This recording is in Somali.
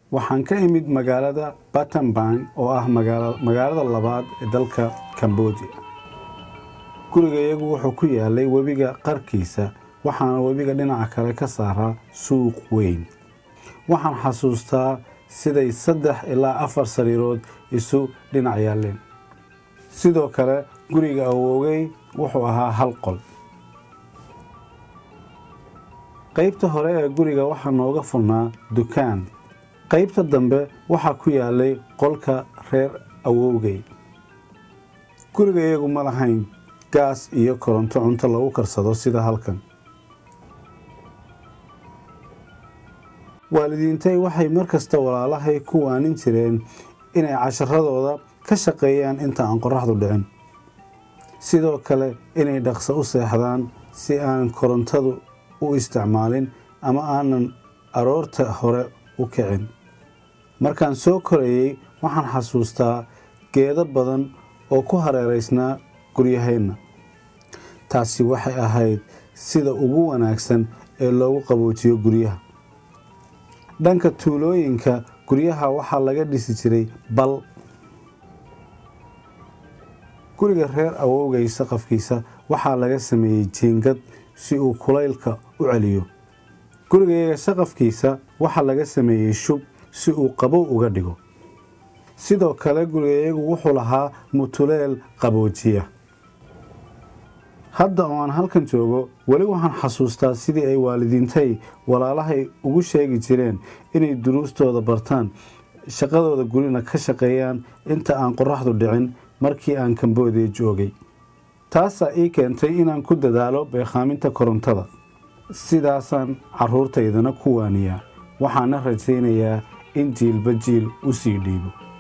waxaan ka imid magaalada battambang oo ah magaalada labaad ee dalka cambodia gurigayagu wuxuu ku yaalay webiga qarkiisa waxaana webiga dhinaca kale ka saaraa suuq weyn waxaan xasuustaa siday saddex ilaa afar sariirood isu dhinac yaaleen sidoo kale guriga awoogay wuxuu ahaa hal qol qaybta hore ee guriga waxaa nooga furnaa dukaan qaybta dambe waxaa ku yaalay qolka reer awowgay guriga iyagu ma lahayn gaas iyo koronto cunto lagu karsado sida halkan waalidiintay waxay mar kasta walaalahay ku waanin jireen inay casharadooda ka shaqeeyaan inta aan qoraxdu dhicin sidoo kale inay dhaqso u seexdaan si aanan korontadu u isticmaalin ama aanan aroorta hore u kicin markaan soo korayey waxaan xasuustaa geedo badan oo ku hareeraysnaa guryaheenna taasi waxay ahayd sida ugu wanaagsan ee loogu qaboojiyo guryaha dhanka tuulooyinka guryaha waxaa laga dhisi jiray bal guriga reer awowgay saqafkiisa waxaa laga sameeyey jiingad si uu kulaylka u celiyo gurigayaga saqafkiisa waxaa laga sameeyey shub si uu qabow uga dhigo sidoo kale gurigayagu wuxuu lahaa mutuleel qaboojiya hadda oo aan halkan joogo weli waxaan xasuustaa sidii ay waalidiintay walaalahay ugu sheegi jireen inay duruustooda bartaan shaqadooda gurina ka shaqeeyaan inta aan qoraxdu dhicin markii aan kamboodiya joogay taasaa ii keentay inaan ku dadaalo beekhaaminta korontada sidaasaan caruurtaydana ku waaniyaa waxaana rajaynayaa in jiilba jiil u sii dhiibo